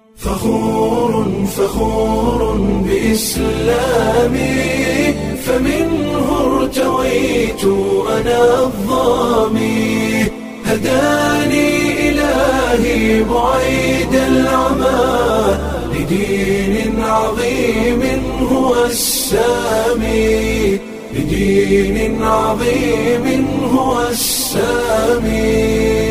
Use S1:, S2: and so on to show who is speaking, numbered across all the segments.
S1: فخور فخور بإسلامي فمنه ارتويت أنا الظامي هداني إلهي بعيد العمى لدين عظيم هو السامي لدين عظيم هو السامي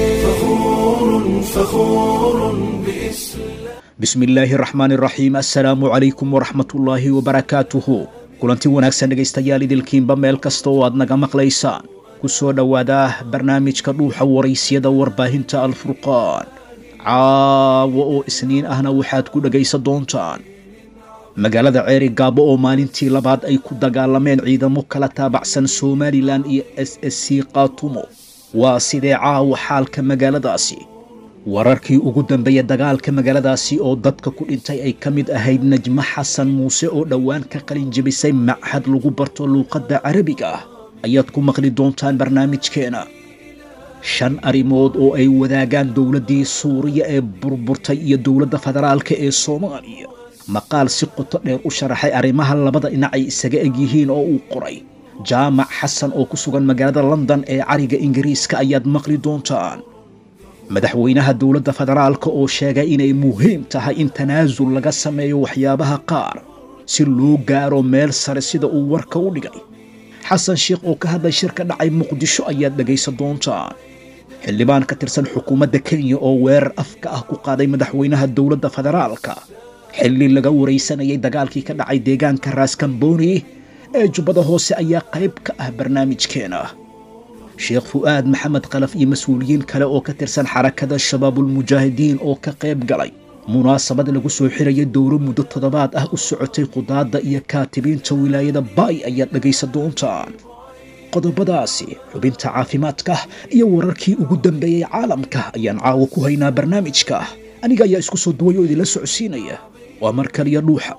S1: فخور فخور بإسلام
S2: bismi illaahi raxmaan iraxiim assalaamu calaykum waraxmatullaahi wabarakaatuhu kulanti wanaagsan dhegaystayaal idilkiinba meel kasta oo aad naga maqlaysaan ku soo dhowaada barnaamijka dhuuxa waraysyada warbaahinta alfurqaan caawa oo isniin ahna waxaad ku dhegaysan doontaan magaalada ceeri gaabo oo maalintii labaad ay ku dagaalameen ciidamo kala taabacsan somalilan iyo s s c kaatumo waa sidee caawa xaalka magaaladaasi wararkii ugu dambeeya dagaalka magaaladaasi oo dadka ku dhintay ay ka mid ahayd najmo xasan muuse oo dhowaan ka qalin jebisay machad lagu barto luuqadda carabiga ah ayaad ku maqli doontaan barnaamijkeena shan arrimood oo ay wadaagaan dowladdii suuriya ee burburtay iyo dowladda federaalka ee soomaaliya maqaal si qoto dheer u sharaxay arrimaha labada dhinac ay isaga eg yihiin oo uu qoray jaamac xasan oo ku sugan magaalada london ee cariga ingiriiska ayaad maqli doontaan madaxweynaha dowladda federaalka oo sheegay inay muhiim tahay in tanaasul laga sameeyo waxyaabaha qaar si loo gaaro meel sare sida uu warka u dhigay xasan sheikh oo ka hadlay shirka dhacay muqdisho ayaad dhegaysan doontaan xildhibaan ka tirsan xukuumadda kenya oo weerar afka ah ku qaaday madaxweynaha dowladda federaalka xilli laga waraysanayay dagaalkii ka dhacay deegaanka raaskamboni ee jubbada hoose ayaa qayb ka ah barnaamijkeena sheekh fu'aad maxamed kalaf iyo mas-uuliyiin kale oo ka tirsan xarakada shabaabulmujaahidiin oo ka qayb galay munaasabad lagu soo xirayay dowro muddo toddobaad ah u socotay qudaadda iyo kaatibiinta wilaayada baay ayaad dhegaysan doontaan qodobadaasi xubinta caafimaadka iyo wararkii ugu dambeeyey caalamka ayaan caawa ku haynaa barnaamijka aniga ayaa isku soo duway oo idinla socodsiinaya waa mar kaliya dhuuxa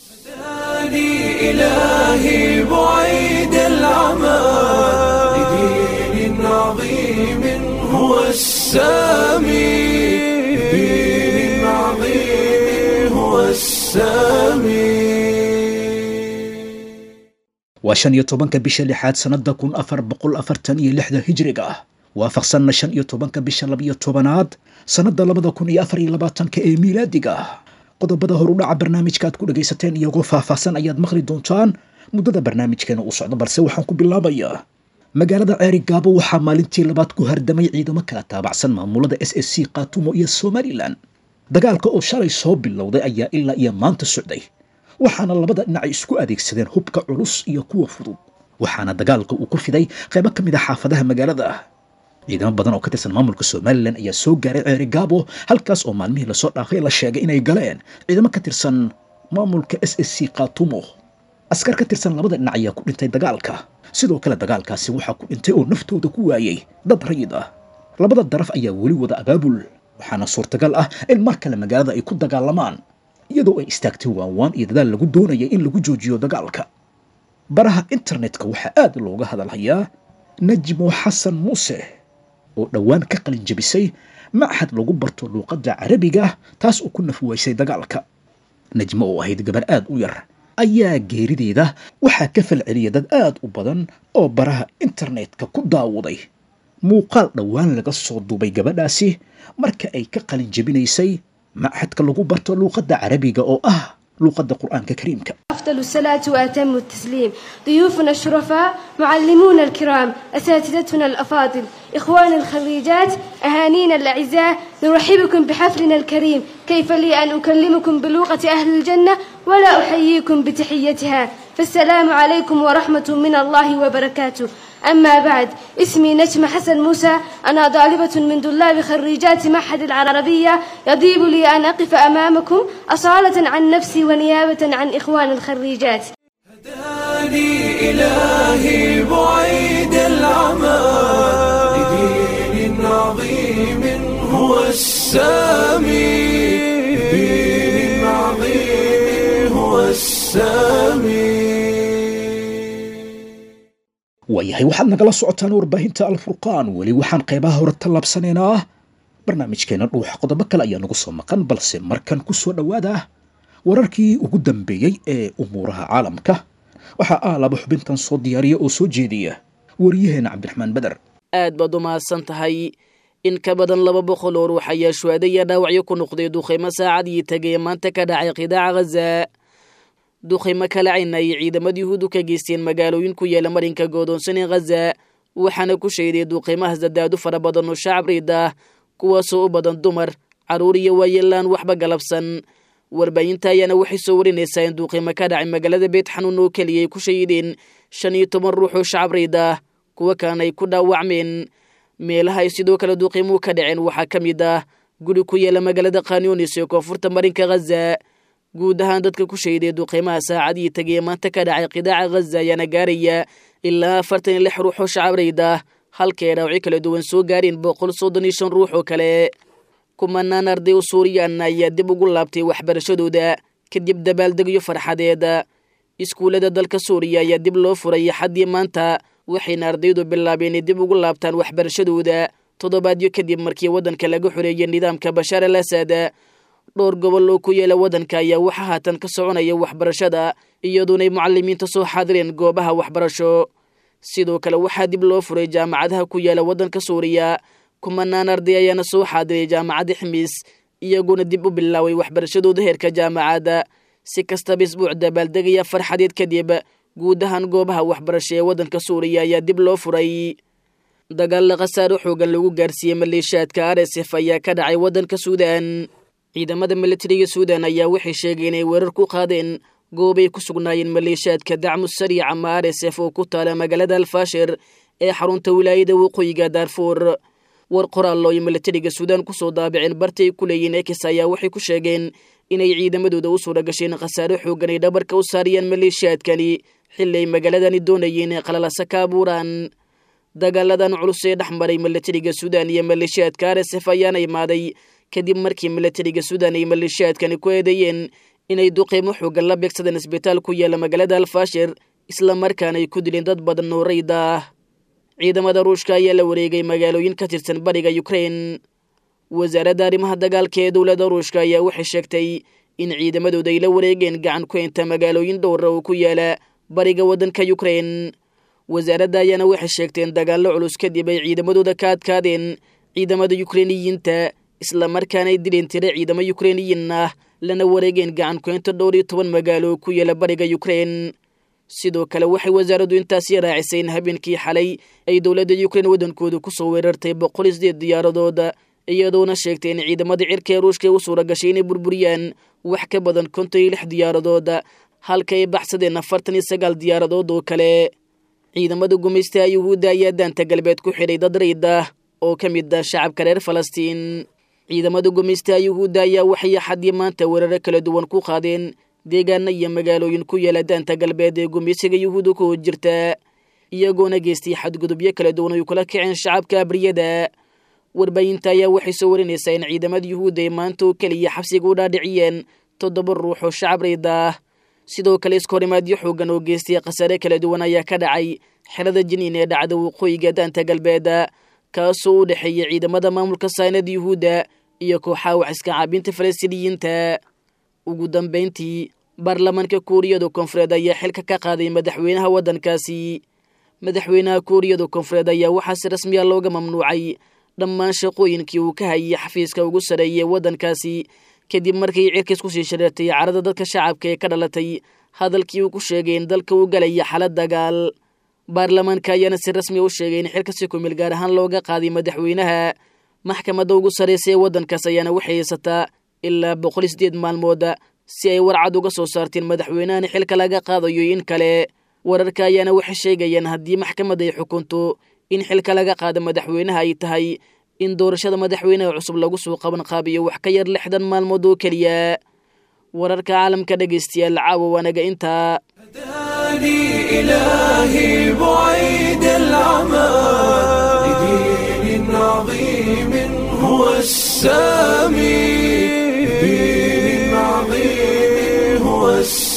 S1: هداني إلهي بعيد العمى لدين عظيم هو السامي لدين عظيم هو السامي
S2: waa shan iyo tobanka bisha lixaad sannada kun afar boqol afartan iyo lixda hijriga ah waafaqsanna shan iyo tobanka bisha labiyo tobanaad sannada labada kun iyo afar iyo labaatanka ee miilaadiga ah qodobada horudhaca barnaamijka aad ku dhagaysateen iyagoo faahfaahsan ayaad maqli doontaan muddada barnaamijkeena uu socdo balse waxaan ku bilaabayaa magaalada ceeri gaabo waxaa maalintii labaad ku hardamay ciidamo kala taabacsan maamulada s s c kaatumo iyo somalilan dagaalka oo shalay soo bilowday ayaa ilaa iyo maanta socday waxaana labada dhinacay isku adeegsadeen hubka culus iyo kuwa fudud waxaana dagaalka uu ku fiday qaybo ka mid a xaafadaha magaalada ciidamo badan oo ka tirsan maamulka somalilan ayaa soo gaaray ceeri gaabo halkaas oo maalmihii lasoo dhaafay la sheegay inay galeen ciidamo ka tirsan maamulka s s c kaatumo askar ka tirsan labada dhinac ayaa ku dhintay dagaalka sidoo kale dagaalkaasi waxaa ku dhintay oo naftooda ku waayey dad rayid ah labada daraf ayaa weli wada abaabul waxaana suurtagal ah in mar kale magaalada ay ku dagaalamaan iyadoo ay istaagtay waanwaan iyo dadaal lagu doonayay in lagu joojiyo dagaalka baraha internetka waxaa aad looga hadalhayaa najmo xasan muuse oo dhowaan ka qalin jebisay machad lagu barto luuqadda carabiga taas oo ku nafwaysay dagaalka najmo oo ahayd gabar aad u yar ayaa geerideeda waxaa ka falceliyay dad aad u badan oo baraha internetka ku daawaday muuqaal dhowaan laga soo duubay gabadhaasi marka ay ka qalin jebinaysay machadka lagu barto luuqadda carabiga oo ah luuqadda qur'aanka kariimka
S3: أفضل الصلاة وأتم التسليم ضيوفنا الشرفاء معلمونا الكرام أساتذتنا الأفاضل إخواننا الخريجات أهانينا الأعزاء نرحبكم بحفلنا الكريم كيف لي أن أكلمكم بلغة أهل الجنة ولا أحييكم بتحيتها فالسلام عليكم ورحمة من الله وبركاته أما بعد اسمي نجمة حسن موسى أنا طالبة من طلاب خريجات معهد العربية يطيب لي أن أقف أمامكم أصالة عن نفسي ونيابة عن إخوان الخريجات
S1: هداني إلهي بعيد العمى لدين عظيم هو السامي لدين عظيم هو السامي
S2: waayahay waxaad nagala socotaan warbaahinta alfurqaan weli waxaan qaybaha hore tallaabsanaynaa barnaamijkeena dhuuxa qodobo kale ayaa nagu soo maqan balse markan ku soo dhowaada wararkii ugu dambeeyey ee umuuraha caalamka waxaa ah laba xubintan soo diyaariya oo soo jeediya wariyaheena cabdiraxmaan beder
S4: aad baad u mahadsan tahay in ka badan laba boqol oo ruux ayaa shuhaada iyo dhaawacyo ku noqday duqaymo saacadii tagay maanta ka dhacay qidaaca ghaza duqaymo kala cayna ay ciidamada yuhuudu ka geysteen magaalooyin ku yaala marinka goodoonsan ee ghaza waxaana ku sheeday duqaymaha sadaadu fara badan oo shacab riid ah kuwaasoo u badan dumar carruur iyo waayeelaan waxba galabsan warbaahinta ayaana waxay soo warinaysaa in duuqiimo ka dhacay magaalada beet xanuun oo keliya ay ku shahideen shan iyo toban ruux oo shacab riid ah kuwa kalena ay ku dhaawacmeen meelaha ay sidoo kale duuqiimuhu ka dhaceen waxaa ka mid ah guri ku yaala magaalada khanyonis ee koonfurta marinka ghaza guud ahaan dadka ku shahiday duuqiimaha saacadii tagay maanta ka dhacay qidaaca ghaza ayaana gaaraya ilaa afartan iyo lix ruux oo shacab riid ah halka ay dhaawacyo kala duwan soo gaareen boqol soddon iyo shan ruux oo kale kumanaan arday oo suuriyan ayaa dib ugu laabtay waxbarashadooda kadib dabaaldegyo farxadeed iskuullada dalka suuriya ayaa dib loo furay xaddii maanta waxayna ardaydu bilaabeen inay dib ugu laabtaan waxbarashadooda toddobaadyo kadib markii waddanka laga xoreeyay nidaamka bashaar al asad dhowr gobol oo ku yeela waddanka ayaa waxaa haatan ka soconaya waxbarashada iyadoonay mucalimiinta soo xaadireen goobaha waxbarasho sidoo kale waxaa dib loo furay jaamacadaha ku yaala waddanka suuriya kumanaan arday ayaana soo xaadiray jaamacadda ximiis iyagoona dib u bilaaway waxbarashadooda heerka jaamacadda si kastaba isbuuc dabaaldegaya farxadeed kadib guud ahaan goobaha waxbarasho ee waddanka suuriya ayaa dib loo furay dagaalla khasaaro xoogan lagu gaarsiiyey maleeshiyaadka r s f ayaa ka dhacay waddanka suudan ciidamada militariga suudan ayaa waxay sheegeen inay weerar ku qaadeen goobay ku sugnaayeen maleeshiyaadka dacmu sariic ama r s f oo ku taala magaalada alfaashir ee xarunta wilaayada waqooyiga daarfuur war qoraallo ay militariga suudaan kusoo daabaceen bartay ku leeyihiin ekis ayaa waxay ku sheegeen inay ciidamadooda u suura gasheen khasaaro xoogan ay dhabarka u saariyaan maleeshiyaadkani xilli ay magaaladani doonayeen inay qalalasa ka abuuraan dagaaladan culus ee dhex maray militariga suudaan iyo maleeshiyaadka r s f ayaana imaaday kadib markii militariga suudaan ay maleeshiyaadkani ku eedeeyeen inay duqeymo xoogan la beegsadeen isbitaal ku yaala magaalada alfaashir islamarkaana ay ku dileen dad badan oo rayda ah ciidamada ruushka ayaa la wareegay magaalooyin ka tirsan bariga ukrain wasaaradda arrimaha dagaalka ee dowladda ruushka ayaa waxay sheegtay in ciidamadooda ay la wareegeen gacan ku inta magaalooyin dhowra oo ku yaala bariga waddanka ukrain wasaaradda ayaana waxay sheegteen dagaallo culus kadib ay ciidamadooda ka adkaadeen ciidamada yukrainiyiinta islamarkaana ay dileen tiro ciidamo yukrainiyiin ah lana wareegeen gacan ku inta dhowr iyo toban magaalo oo ku yaala bariga ukrain sidoo kale waxay wasaaraddu intaasi raacisay in habeenkii xalay ay dowladda yukrain waddankooda kusoo weerartay boqol iyo sideed diyaaradood iyadoona sheegtay in ciidamada cirka ee ruushka u suura gashay inay burburiyaan wax ka badan konton iyo lix diyaaradood halka ay baxsadeen afartan iyo sagaal diyaaradood oo kale ciidamada gumaystaha yuhuudda ayaa daanta galbeed ku xidhay dad rayd ah oo ka mid ah shacabka reer falastiin ciidamada gumaystaha yuhuudda ayaa waxay xaddii maanta weeraro kala duwan ku qaadeen deegaana iyo magaalooyin ku yaala daanta galbeed ee gumaysiga yuhuudda ku hor jirta iyagoona geystay xadgudubyo kala duwan ay kula kaceen shacabka abriyada warbaahinta ayaa waxay soo warinaysaa in ciidamada yuhuudda ay maanta oo keliya xabsiga u dhaadhiciyeen toddoba ruux oo shacab rayd ah sidoo kale iskahorimaadyo xoogan oo geystay khasaare kala duwan ayaa ka dhacay xerada jiniin ee dhacda waqooyiga daanta galbeed kaasoo u dhexeeya ciidamada maamulka saynada yuhuudda iyo kooxaha wax iska caabinta falastiiniyiinta ugu dambayntii baarlamaanka kuuriyada koonfureed ayaa xilka ka qaaday madaxweynaha waddankaasi madaxweynaha kuuriyada koonfureed ayaa waxaa si rasmiya looga mamnuucay dhammaan shaqooyinkii uu ka hayay xafiiska ugu sareeyay waddankaasi kadib markii cirkiis kusii shareertay carada dadka shacabka ee ka dhalatay hadalkii uu ku sheegay in dalka uu galaya xalad dagaal baarlamaanka ayaana si rasmiya u sheegay in xilka si kumil gaar ahaan looga qaaday madaxweynaha maxkamadda ugu sarraysa ee waddankaas ayaana waxay haysataa ilaa boqol iyo sideed maalmood si ay warcad uga soo saarteen madaxweynahani xilka laga qaadayo in kale wararka ayaana waxay sheegayaan haddii maxkamadda ay xukunto in xilka laga qaado madaxweynaha ay tahay in doorashada madaxweynaha cusub lagu soo qaban qaabiyo wax ka yar lixdan maalmood oo keliya wararka caalamka dhegaystayaal caawa waanaga intaa
S1: هداني إلهي بعيد العمى لدين عظيم هو السامي لدين عظيم هو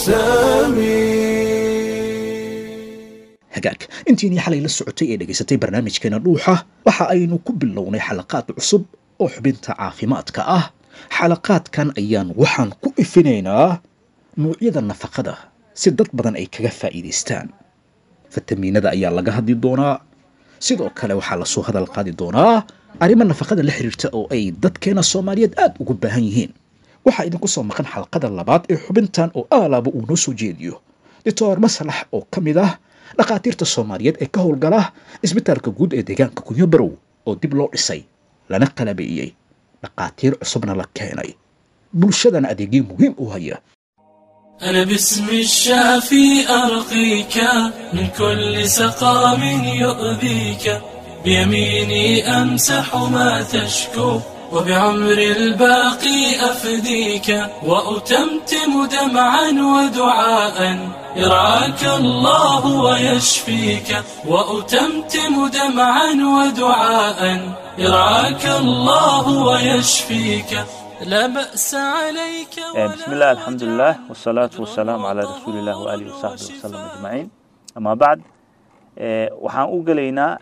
S1: السامي
S2: hagaag intiinii xalay la socotay ee dhegaysatay barnaamijkeena dhuuxa waxa aynu ku bilownay xalaqaad cusub oo xubinta caafimaadka ah xalaqaadkan ayaan waxaan ku ifinaynaa nuucyada nafaqada si dad badan ay kaga faa'iidaystaan fatamiinada ayaa laga hadli doonaa sidoo kale waxaa lasoo hadal qaadi doonaa arrimo nafaqada la xiriirta oo ay dadkeena soomaaliyeed aad ugu baahan yihiin waxaa idinku soo maqan xalqada labaad ee xubintan oo aalaaba uu noo soo jeediyo doctor maslax oo ka mid ah dhakhaatiirta soomaaliyeed ee ka howlgala isbitaalka guud ee deegaanka kunyo barow oo dib loo dhisay lana qalabeeyey dhakhaatiir cusubna la keenay bulshadana adeegyo muhiim u haya
S1: أنا باسم الشافي أرقيك من كل سقام يؤذيك بيميني أمسح ما تشكو وبعمر الباقي أفديك وأتمتم دمعا ودعاء يرعاك الله ويشفيك وأتمتم دمعا ودعاء يرعاك الله ويشفيك لا بأس عليك ولا
S5: بسم الله الحمد لله والصلاة والسلام على رسول الله وآله وصحبه وسلم أجمعين أما بعد waxaan u gelaynaa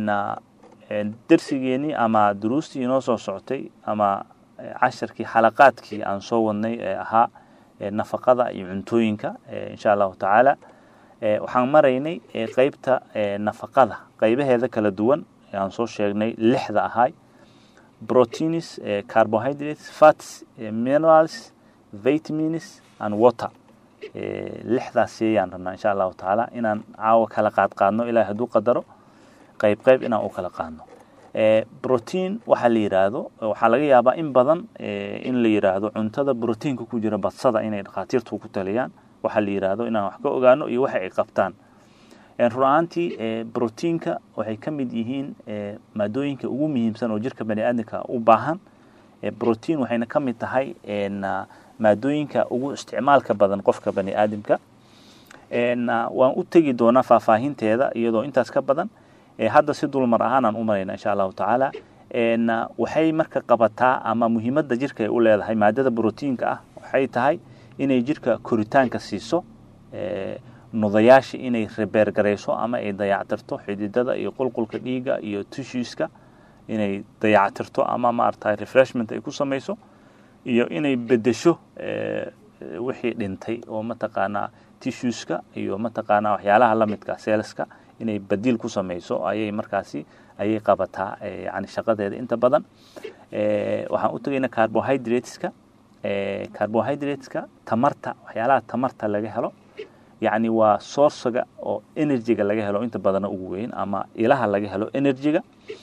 S5: dersigeenii ama duruustii inoo soo socotay ama casharkii xalaqaadkii aan soo wadnay ee ahaa nafaqada iyo cuntooyinka insha allahu tacaala waxaan maraynay qeybta nafaqada qeybaheeda kala duwan aan soo sheegnay lixda ahay proteins carbohydrates fats minerals vitamins and water lixdaas ayaan rabnaa insha allahu tacaala inaan caawa kala qaad qaadno ilahay hadduu qadaro qayb qayb inaan u kala qaadno protein waxaa la yidhaahdo waxaa laga yaabaa in badan in la yidhaahdo cuntada proteinka ku jira badsada inay dhakhaatiirtu ku taliyaan waxaa la yidhaahdo inaan wax ka ogaano iyo waxa ay qabtaan run ahaantii proteinka waxay ka mid yihiin maadooyinka ugu muhiimsan oo jirka bani aadamka u baahan protein waxayna ka mid tahay maadooyinka ugu isticmaalka badan qofka bani aadamka waan u tegi doonaa faahfaahinteeda iyadoo intaas ka badan hadda si dulmar ahaanaan u marayna insha allahu tacaala waxay marka qabataa ama muhiimadda jirka ay u leedahay maadada proteinka ah waxay tahay inay jirka koritaanka siiso nudayaasha inay rebeergarayso ama ay dayactirto xididada iyo qulqulka dhiiga iyo tissueska inay dayactirto ama maaragtay refreshment ay ku samayso iyo inay bedesho wixii dhintay oo mataqaanaa tissueska iyo mataqaanaa waxyaalaha lamidka seelska inay badiil ku samayso ayay markaasi ayay qabataa yani shaqadeeda inta badan waxaan u tegaynaa carbohydrateska carbohydrateska tamarta waxyaalaha tamarta laga helo yacni waa sourciga oo energyga laga helo inta badana ugu weyn ama ilaha laga helo energyga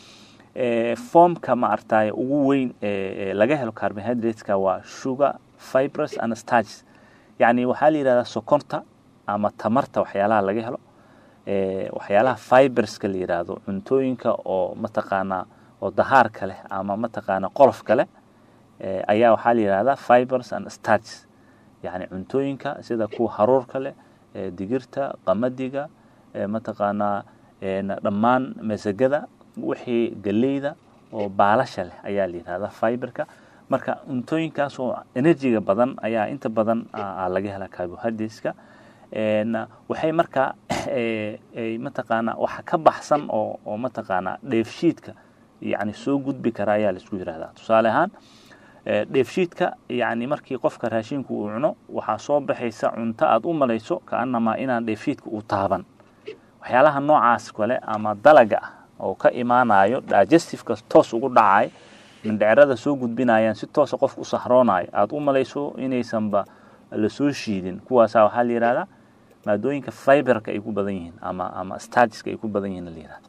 S5: formka maaragtay ugu weyn laga helo carbohydrateska waa sugar fibrous and starches yacni waxaa la yidhahdaa sokorta ama tamarta waxyaalaha laga helo waxyaalaha fiberska la yidhaahdo cuntooyinka oo mataqaanaa oo dahaarka leh ama mataqaanaa qolofka leh ayaa waxaa la yidhahdaa fibers and starches yacni cuntooyinka sida kuwa haruurka leh digirta qamadiga mataqaanaa dhammaan masagada wixii galeyda oo baalasha leh ayaa la yidhahdaa fiberka marka cuntooyinkaas oo enerjiga badan ayaa inta badan laga helaa carbohydrateska waxay markaa mataqaanaa waxa ka baxsan oo oo mataqaanaa dheefshiidka yani soo gudbi kara ayaa laisku yidhahdaa tusaale ahaan dheefshiidka yani markii qofka raashinku uu cuno waxaa soo baxaysa cunto aad u malayso kaanamaa inaan dheefshiidka u taaban waxyaalaha noocaas kale ama dalaga ah oo ka imaanayo digestiveka toos ugu dhacay mindhecrada soo gudbinayaan si toosa qofka u sahroonayo aada u malayso inaysanba lasoo shiidin kuwaasa waxaa la yidhahdaa maadooyinka fiberka ay ku badan yihiin ama ama stargeska ay ku badan yihiin la yidhahda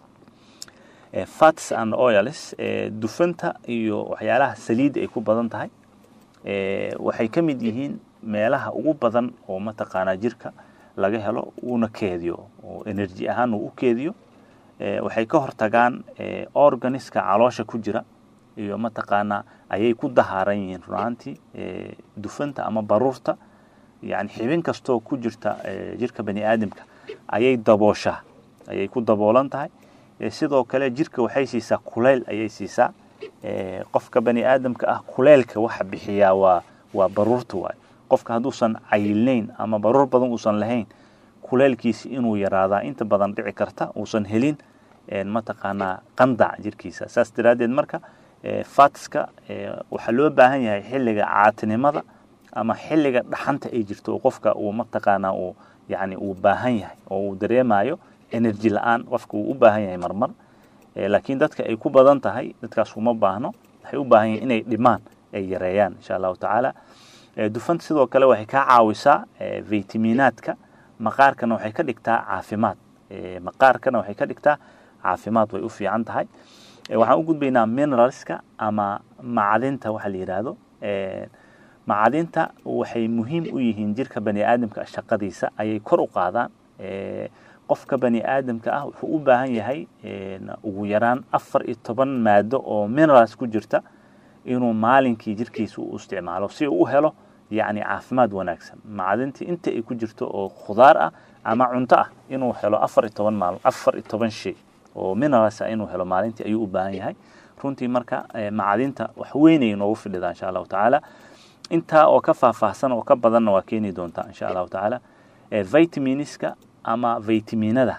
S5: fats and oils dufanta iyo waxyaalaha saliidda ay ku badan tahay waxay ka mid yihiin meelaha ugu badan oo mataqaanaa jirka laga helo uuna keediyo oo energy ahaan uu u keediyo waxay ka hortagaan organiska caloosha ku jira iyo mataqaanaa ayay ku dahaaran yihiin runaantii dufanta ama baruurta yani xibin kastoo ku jirta jirka bani aadamka ayay dabooshaa ayay ku daboolan tahay sidoo kale jirka waxay siisaa kuleyl ayay siisaa qofka bani aadamka ah kuleylka waxa bixiyaa waa waa baruurta waay qofka hadduusan cayilnayn ama baruur badan uusan lahayn kuleylkiisi inuu yaraadaa inta badan dhici karta uusan helin mataqaanaa qandac jirkiisa saas daraaddeed marka fatska waxaa loo baahan yahay xilliga caatinimada ama xilliga dhaxanta ay jirto oo qofka uu mataqaanaa uu yani uu baahan yahay oo uu dareemayo energy la-aan qofka uu u baahan yahay marmar laakiin dadka ay ku badan tahay dadkaas uma baahno waxay u baahan yihin inay dhimaan ay yareeyaan insha allahu tacaala dufanta sidoo kale waxay kaa caawisaa vitaminaadka maqaarkana waxay ka dhigtaa caafimaad maqaarkana waxay ka dhigtaa caafimaad way u fiican tahay waxaan u gudbaynaa mineralska ama macdinta waxa la yidhaahdo macdinta waxay muhiim u yihiin jirka bani aadamka shaqadiisa ayay kor u qaadaan qofka bani aadamka ah wuxuu u baahan yahay ugu yaraan afar iyo toban maado oo minerals ku jirta inuu maalinkii jirkiisa u isticmaalo si uu u helo yacni caafimaad wanaagsan macdintii inta ay ku jirto oo khudaar ah ama cunto ah inuu helo afar iyo toban maal afar iyo toban shay oo minerals ah inuu helo maalintii ayuu u baahan yahay runtii marka macdinta wax weynay noogu fidhidaa insha allahu tacaala intaa oo ka faahfaahsan oo ka badanna waa keeni doontaa insha allahu tacaala vitaminiska ama vitaminada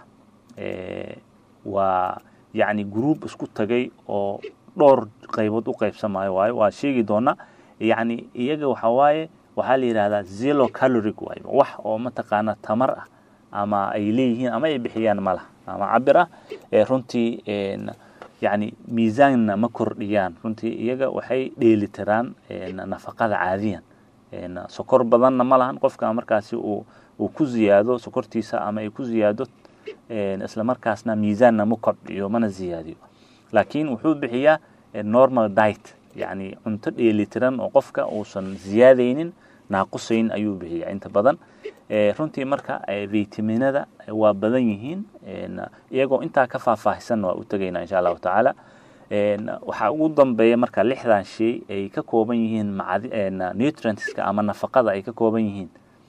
S5: waa yacni group isku tagay oo dhowr qaybood u qaybsamayo waayo waa sheegi doonaa yacni iyaga waxa waaye waxaa la yidhahdaa zero caloric waayo wax oo mataqaana tamar ah ama ay leeyihiin ama ay bixiyaan ma laha ama cabir ah runtii yacni miisaanna ma kordhiyaan runtii iyaga waxay dheelitiraan nafaqada caadiyan sokor badanna ma lahan qofka markaasi uu uu ku ziyaado sokortiisa ama ay ku ziyaado isla markaasna miisaanna ma kordhiyo mana ziyaadiyo laakiin wuxuu bixiyaa normal diet yacni cunto dheelitiran oo qofka uusan ziyaadaynin naaqusayn ayuu bixiyaa inta badan runtii marka vitaminada waa badan yihiin iyagoo intaa ka faahfaahisanna waa u tegaynaa insha allahu tacaala waxaa ugu dambeeya marka lixdan shay ay ka kooban yihiin nutrientska ama nafaqada ay ka kooban yihiin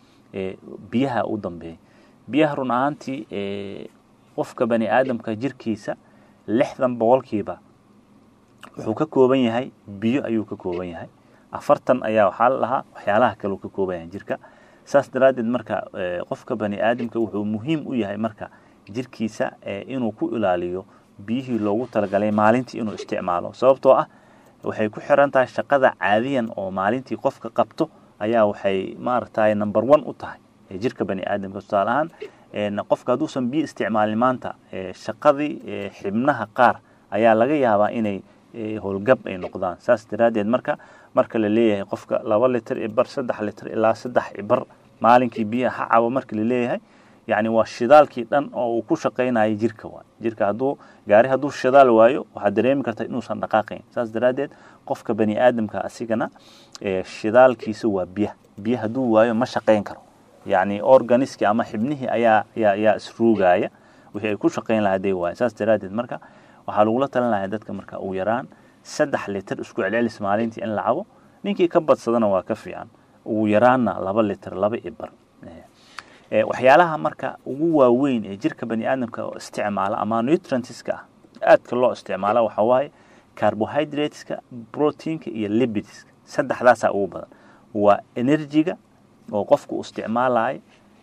S5: biyaha u dambeeya biyaha run ahaantii qofka bani aadamka jirkiisa lixdan boqolkiiba wuxuu ka kooban yahay biyo ayuu ka kooban yahay afartan ayaa waxaa la dhahaa waxyaalaha kale uu ka kooban yahay jirka saas daraaddeed marka qofka bani aadamka wuxuu muhiim u yahay marka jirkiisa inuu ku ilaaliyo biyihii loogu talagalay maalintii inuu isticmaalo sababtoo ah waxay ku xiran tahay shaqada caadiyan oo maalintii qofka qabto ayaa waxay maaragtay number one u tahay jirka bani aadamka tusaale ahaan qofka hadduusan biyo isticmaalin maanta shaqadii xibnaha qaar ayaa laga yaabaa inay howlgab ay noqdaan saas daraaddeed marka marka la leeyahay qofka laba litir ibar saddex litir ilaa saddex ibar maalinkii biyaha ha cabo marka la leeyahay yacni waa shidaalkii dhan oo uu ku shaqaynayo jirka waay jirka hadduu gaari hadduu shidaal waayo waxaad dareemi karta inuusan dhaqaaqayn saas daraaddeed qofka bani aadamka asigana shidaalkiisa waa biyaha biyo hadduu waayo ma shaqayn karo yacni organiski ama xibnihii ayaa ayaa ayaa isruugaya wixii ay ku shaqayn lahaa day waayo saas daraaddeed marka waxaa lagula talin lahaa dadka marka ugu yaraan saddex litir isku celcelis maalintii in la cabo ninkii ka badsadana waa ka fiican ugu yaraanna laba litir laba ibar waxyaalaha marka ugu waaweyn ee jirka bani aadamka isticmaala ama nutrientska ah aadka loo isticmaala waxaa waaye carbohydrateska proteinka iyo libidska saddexdaasaa ugu badan waa enerjiga oo qofka uu isticmaalayo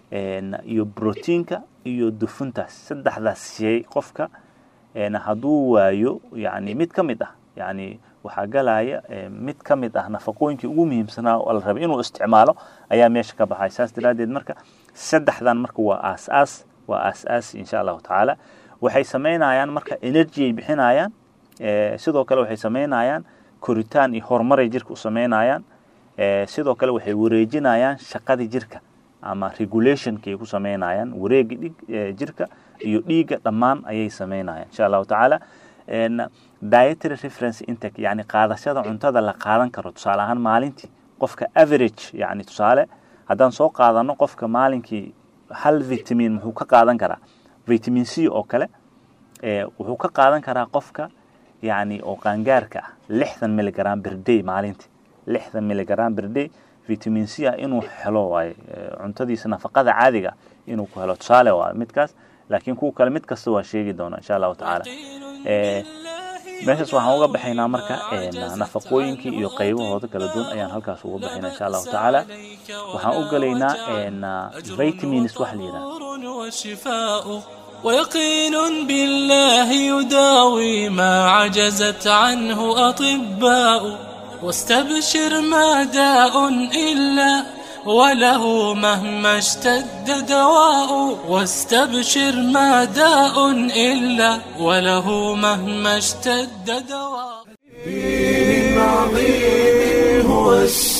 S5: iyo proteinka iyo dufuntaas saddexdaas shay qofka hadduu waayo yani mid ka mid ah yani waxaa galaya mid ka mid ah nafaqooyinkii ugu muhiimsanaa oo la rabay inuu isticmaalo ayaa meesha ka baxay saas daraaddeed marka saddexdan marka waa aas-aas waa aas-aas insha allahu tacaala waxay samaynayaan marka energy ay bixinayaan sidoo kale waxay samaynayaan koritaan iyo horumaray jirka u samaynayaan sidoo kale waxay wareejinayaan shaqadii jirka ama regulationka ay ku samaynayaan wareega dhig jirka iyo dhiigga dhammaan ayay samaynayaan insha allahu tacaala dietary reference intake yani qaadashada cuntada la qaadan karo tusaale ahaan maalintii qofka average yani tusaale haddaan soo qaadano qofka maalinkii hal vitamin muxuu ka qaadan karaa vitamin c oo kale wuxuu ka qaadan karaa qofka yani oo qaangaarka ah lixdan milligram berday maalintii lixdan milligram berday vitamin c ah inuu helo waaye cuntadiisa nafaqada caadiga inuu ku helo tusaale waa midkaas laakiin kuwa kale mid kasta waa sheegi doona insha allahu tacaala meeshaas waxaan uga baxaynaa marka nafaqooyinkii iyo qaybahooda kala duwan ayaan halkaas uga baxaynaa insha allahu tacaala waxaan u gelaynaa vitamins wax la yidhaha
S1: ويقين بالله يداوي ما عجزت عنه أطباء واستبشر ما داء إلا وله مهما اشتد دواء واستبشر ما داء إلا وله مهما اشتد دواء
S6: دين عظيم هو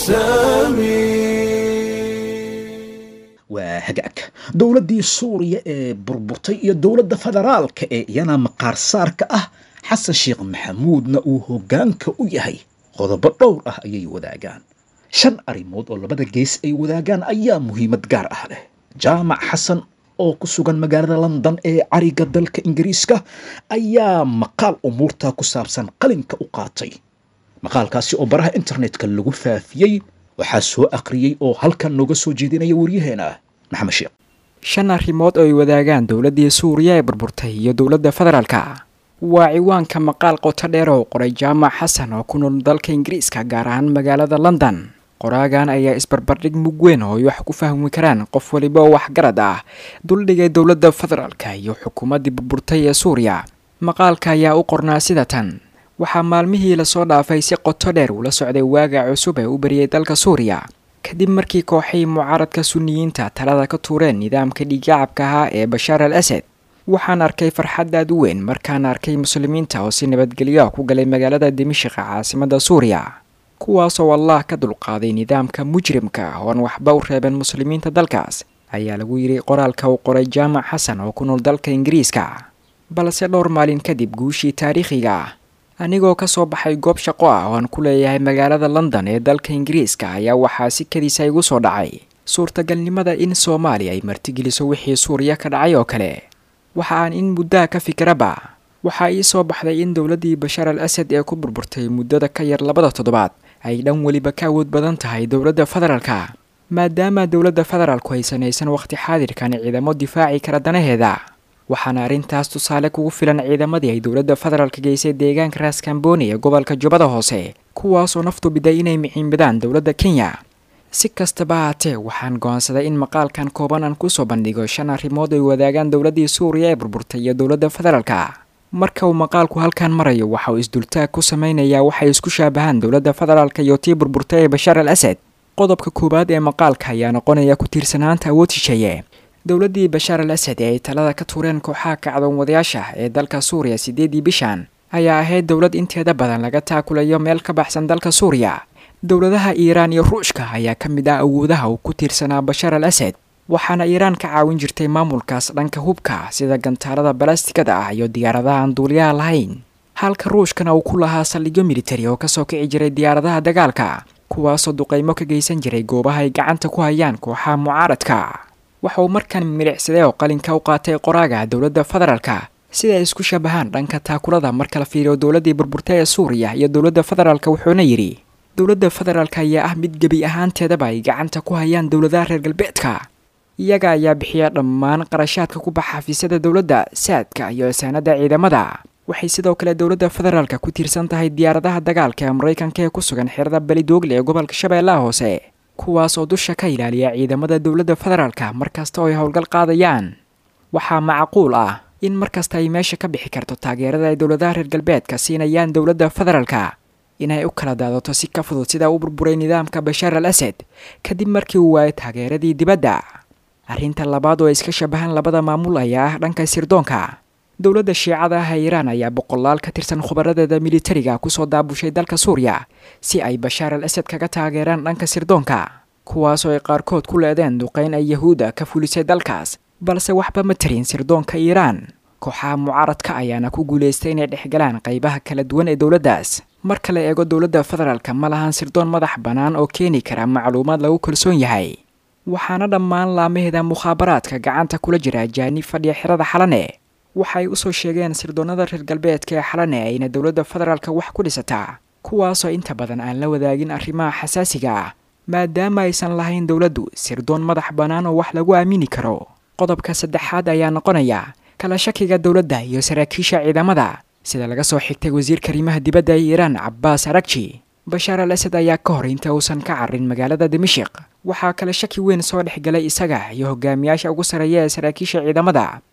S6: السامي
S2: waa hagaag dowladdii suuriya ee burburtay iyo dowladda federaalka ee iyana maqaarsaarka ah xasan sheekh maxamuudna uu hoggaanka u yahay qodobo dhowr ah ayay wadaagaan shan arrimood oo labada gees ay wadaagaan ayaa muhiimad gaar ah leh jaamac xasan oo ku sugan magaalada london ee cariga dalka ingiriiska ayaa maqaal umuurta ku saabsan qalinka u qaatay maqaalkaasi oo baraha internetka lagu faafiyey waxaa soo akhriyey oo halkan nooga soo jeedinaya waryaheena maxamed sheekh
S7: shan arrimood oo ay wadaagaan dowladdii suuriya ee burburtay iyo dowladda federaalka waa ciwaanka maqaal qoto dheer oo qoray jaamac xasan oo ku nool dalka ingiriiska gaar ahaan magaalada london qoraagan ayaa isbarbardhig mug weyn oo ay wax ku fahmi karaan qof waliba oo waxgarad ah duldhigay dowladda federaalka iyo xukuumaddii burburtay ee suuriya maqaalka ayaa u qornaa sida tan waxaa maalmihii lasoo dhaafay si qoto dheer ula socday waaga cusub ee u bariyey dalka suuriya kadib markii kooxihii mucaaradka suniyiinta talada ka tuureen nidaamka dhiiggacabka ahaa ee bashaar al asad waxaan arkay farxad aad u weyn markaan arkay muslimiinta oo si nabadgelyo ah ku galay magaalada dimishiqa caasimadda suuriya kuwaasoo allah ka dulqaaday nidaamka mujrimka ah ooan waxba u reeben muslimiinta dalkaas ayaa lagu yidhi qoraalka uu qoray jaamac xasan oo ku nool dalka ingiriiska balse dhowr maalin kadib guushii taariikhiga ah anigoo ka soo baxay goob shaqo ah oo aan ku leeyahay magaalada london ee dalka ingiriiska ayaa waxaa si kadiisa igu soo dhacay suurtagalnimada in soomaaliya ay martigeliso wixii suuriya ka dhacay oo kale waxa aan in muddaha ka fikiraba waxaa ii soo baxday in dowladdii bashaar al asad ee ku burburtay muddada ka yar labada toddobaad ay dhan weliba ka awood badan tahay dowladda federaalka maadaama dowladda federaalku aysan haysan wakhti xaadirkan ciidamo difaaci kara danaheeda waxaana arrintaas tusaale kugu filan ciidamadii ay dowladda federaalka geysay deegaanka raaskambooni ee gobolka jubbada hoose kuwaasoo naftu biday inay miciinbadaan dowladda kenya si kastaba haatee waxaan go'aansaday in maqaalkan kooban aan kusoo bandhigo shan arrimood ay wadaagaan dowladdii suuriya ee burburtay iyo dowladda federaalka marka uu maqaalku halkan marayo waxa uu isdultaag ku samaynayaa waxay isku shaabahaan dowladda federaalka iyo tii burburtay ee bashaar al asad qodobka koowaad ee maqaalka ayaa noqonaya ku tiirsanaanta awood shisheeye dowladdii bashaar al asad ee ay talada ka tuureen kooxaha kacdoon wadayaasha ee dalka suuriya siddeedii bishan ayaa ahayd dowlad inteeda badan laga taakulayo meel ka baxsan dalka suuriya dowladaha iiraan iyo ruushka ayaa ka mid ah awoodaha uu ku tiirsanaa bashaar al asad waxaana iiraan ka caawin jirtay maamulkaas dhanka hubka sida gantaalada balastikada ah iyo diyaaradaha aan duuliyaha lahayn halka ruushkana uu ku lahaa saldhigyo militari oo kasoo kici jiray diyaaradaha dagaalka kuwaasoo duqaymo ka geysan jiray goobaha ay gacanta ku hayaan kooxaha mucaaradka waxa uu markan milicsaday oo qalinka u qaatay qoraaga dowladda federaalka sida ay isku shabahaan dhanka taakulada marka la fiiriyo dowladdii burburtay ee suuriya iyo dowladda federaalka wuxuuna yidhi dowladda federaalka ayaa ah mid gebi ahaanteedaba ay gacanta ku hayaan dowladaha reer galbeedka iyaga ayaa bixiya dhammaan qarashaadka ku baxa xafiisyada dowladda saadka iyo isaanada ciidamada waxay sidoo kale dowladda federaalka ku tiirsan tahay diyaaradaha dagaalka ee maraykanka ee ku sugan xerada belidoogle ee gobolka shabeellaha hoose kuwaas oo dusha ka ilaaliya ciidamada dowladda federaalka markasta oo ay howlgal qaadayaan waxaa macquul ah in markasta ay meesha ka bixi karto taageerada ay dowladaha reer galbeedka siinayaan dowladda federaalka inay u kala daadato si ka fudud sida u burburay nidaamka bashaar al asad kadib markii uu waayay taageeradii dibadda arrinta labaad oo ay iska shabahaan labada maamul ayaa ah dhanka sirdoonka dowladda shiicada ah ee iiraan ayaa boqolaal ka tirsan khubaradeeda militariga kusoo daabushay dalka suuriya si ay bashaar al asad kaga taageeraan dhanka sirdoonka kuwaasoo ay qaarkood ku leedeen duqayn ay yahuudda ka fulisay dalkaas balse waxba ma tarin sirdoonka iiraan kooxaha mucaaradka ayaana ku guulaystay inay dhexgalaan qaybaha kala duwan ee dowladdaas marka la eego dowladda federaalka ma lahan sirdoon madax bannaan oo keeni kara macluumaad lagu kalsoon yahay waxaana dhammaan laamaheeda mukhaabaraadka gacanta kula jira ajaanib fadhiya xerada xalane waxay usoo sheegeen sirdoonnada reer galbeedka ee xalane ayna dowladda federaalka wax ku dhisataa kuwaasoo inta badan aan la wadaagin arrimaha xasaasiga ah maadaama aysan lahayn dowladdu sirdoon madax bannaan oo wax lagu aamini karo qodobka saddexaad ayaa noqonaya kala shakiga dowladda iyo saraakiisha ciidamada sida laga soo xigtay wasiirka arrimaha dibadda ee iiraan cabbaas aragji bashaar al asad ayaa ka hor inta uusan ka carrin magaalada dimashiq waxaa kale shaki weyn soo dhex galay isaga iyo hogaamiyaasha ugu sarreeya ee saraakiisha ciidamada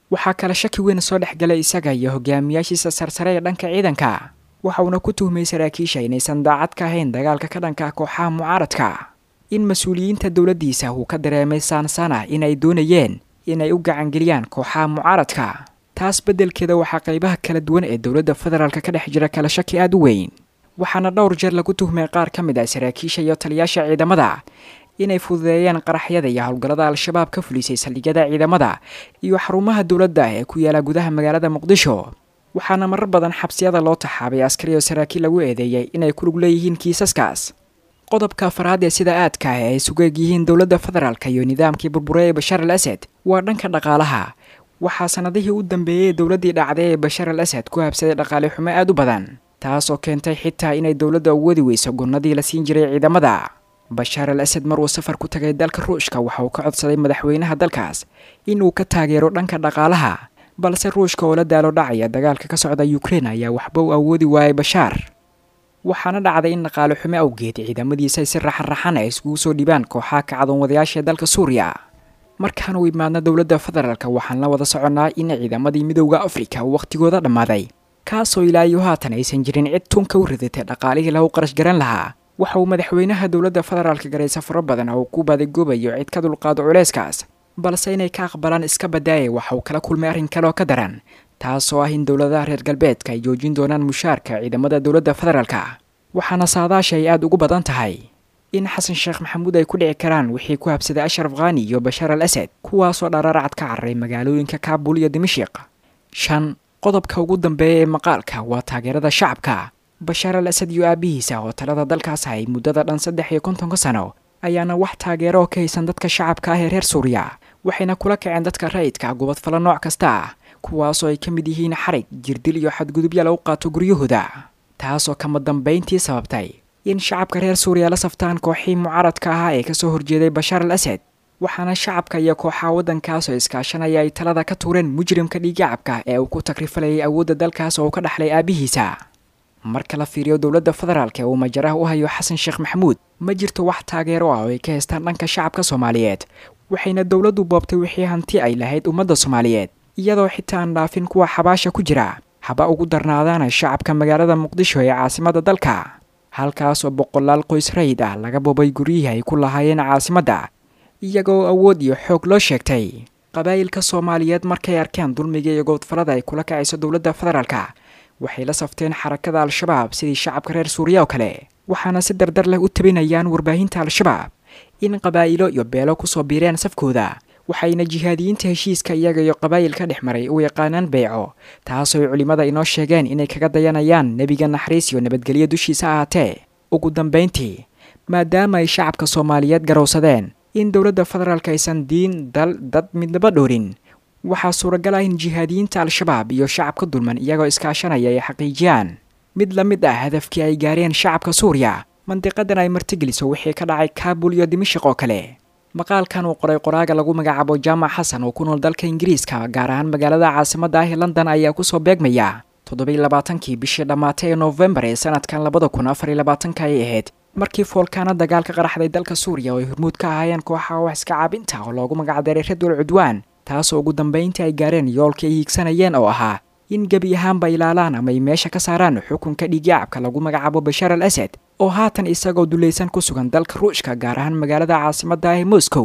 S7: waxaa kale shaki weyn soo dhexgalay isaga iyo hogaamiyaashiisa sarsare ee dhanka ciidanka waxa uuna ku tuhmay saraakiisha inaysan daacad ka ahayn dagaalka ka dhanka kooxaha mucaaradka in mas-uuliyiinta dowladdiisa uu ka dareemay saansana inay doonayeen inay u gacangeliyaan kooxaha mucaaradka taas beddelkeeda waxaa qaybaha kala duwan ee dowladda federaalka ka dhex jira kala shaki aada u weyn waxaana dhowr jeer lagu tuhmay qaar ka mid ah saraakiisha iyo taliyaasha ciidamada inay fududeeyeen qaraxyada iyo howlgallada al-shabaab ka fulisay saldhigyada ciidamada iyo xarumaha dowladda ee ku yaala gudaha magaalada muqdisho waxaana marar badan xabsiyada loo taxaabay askari oo saraakiil lagu eedeeyey inay ku lug leeyihiin kiisaskaas qodobka afaraad ee sida aadka ah ee ay sugeeg yihiin dowladda federaalka iyo nidaamkii burbure ee bashaar al asad waa dhanka dhaqaalaha waxaa sanadihii u dambeeyey dowladdii dhacday ee bashaar al asad ku habsaday dhaqaale xumo aada u badan taasoo keentay xitaa inay dowladda u wadi weyso gonnadii la siin jiray ciidamada bashaar al asad maruu safar ku tagay dalka ruushka waxa uu ka codsaday madaxweynaha dalkaas inuu ka taageero dhanka dhaqaalaha balse ruushka oo la daalo dhacaya dagaalka ka socda ukrein ayaa waxba u awoodi waayay bashaar waxaana dhacday in dhaqaale xumo awgeed ciidamadiisa si raxan-raxan ay iskugu soo dhibaan kooxaha kacdoon wadayaasha dalka suuriya markaan u imaadna dowladda federaalka waxaan la wada soconnaa in ciidamadii midowda afrika uu wakhtigooda dhammaaday kaasoo ilaa iyo haatan aysan jirin cid tunka u ridatay dhaqaalihii lagu qarash garan lahaa waxa uu madaxweynaha dowladda federaalka garay safaro badan oo ku baadagoobayo cid ka dulqaado culeyskaas balse inay ka aqbalaan iska badaaya waxa uu kala kulmay arrin kale oo ka daran taasoo ah in dowladaha reer galbeedka ay joojin doonaan mushaarka ciidamada dowladda federaalka waxaana saadaasha ay aada ugu badan tahay in xasan sheekh maxamuud ay ku dhici karaan wixii ku habsaday ashraf khani iyo bashaar al asad kuwaasoo dharaaracad ka cararay magaalooyinka kaabul iyo dimashiq shan qodobka ugu dambeeya ee maqaalka waa taageerada shacabka bashaar al asad iyo aabihiisa oo talada dalkaas hay muddada dhan saddex iyo kontonka sano ayaana wax taageero oo ka haysan dadka shacabka ah ee reer suuriya waxayna kula kaceen dadka rayidka gubadfalo nooc kasta ah kuwaasoo ay ka mid yihiin xarig jirdil iyo xadgudubya lagu qaato guryahooda taasoo kama dambayntii sababtay in shacabka reer suuriya la saftaan kooxii mucaaradka ahaa ee kasoo horjeeday bashaar al asad waxaana shacabka iyo kooxaha waddankaasoo iskaashanaya ay talada ka tuureen mujrimka dhiigacabka ee uu ku takrifalayay awoodda dalkaas oo uu ka dhaxlay aabihiisa marka la fiiriyo dowladda federaalk ee uu majaraha u hayo xasan sheekh maxamuud ma jirto wax taageero ah oo ay ka haystaan dhanka shacabka soomaaliyeed waxayna dowladdu boobtay wixii hanti ay lahayd ummadda soomaaliyeed iyadoo xitaa aan dhaafin kuwa xabaasha ku jira haba ugu darnaadaana shacabka magaalada muqdisho ee caasimadda dalka halkaasoo boqolaal qoys rayid ah laga boobay guryihii ay ku lahaayeen caasimadda iyagoo awood iyo xoog loo sheegtay qabaa'ilka soomaaliyeed markay arkeen dulmiga iyo goodfalada ay kula kacayso dowladda federaalka waxay la safteen xarakada al-shabaab sidii shacabka reer suuriya oo kale waxaana si dardar leh u tabinayaan warbaahinta al-shabaab in qabaa'ilo iyo beelo kusoo biireen safkooda waxayna jihaadiyiinta heshiiska iyaga iyo qabaa'ilka dhex maray u yaqaanaan beyco taasoo ay culimmada inoo sheegeen inay kaga dayanayaan nebiga naxariis iyo nabadgelyo dushiisa ahaatee ugu dambayntii maadaama ay shacabka soomaaliyeed garowsadeen in dowladda federaalk aysan diin dal dad midnaba dhoorin waxaa suuragal ah in jihaadiyiinta al-shabaab iyo shacabka dulman iyagoo iskaashanaya ay xaqiijiyaan mid la mid ah hadafkii ay gaareen shacabka suuriya mandiqadan ay martigeliso wixii ka dhacay kaabul iyo dimashiq oo kale maqaalkan uu qoray qoraaga lagu magacaabo jaamac xasan oo ku nool dalka ingiriiska gaar ahaan magaalada caasimadda ah ee london ayaa kusoo beegmaya toddobiy labaatankii bishii dhammaatay ee noofembar ee sanadkan labada kun afariy labaatanka ay ahayd markii foolkaana dagaal ka qaraxday dalka suuriya oo ay hormuud ka ahaayeen kooxaha wax iska caabinta oo loogu magacdaray radwal cudwaan taasoo ugu dambayntii ay gaareen yoolkii ay hiigsanayeen oo ahaa in gebi ahaanba ilaalaan ama ay meesha ka saaraan xukunka dhiigyacabka lagu magacaabo bashaar al asad oo haatan isagoo dulaysan ku sugan dalka ruushka gaar ahaan magaalada caasimadda ah ee moscow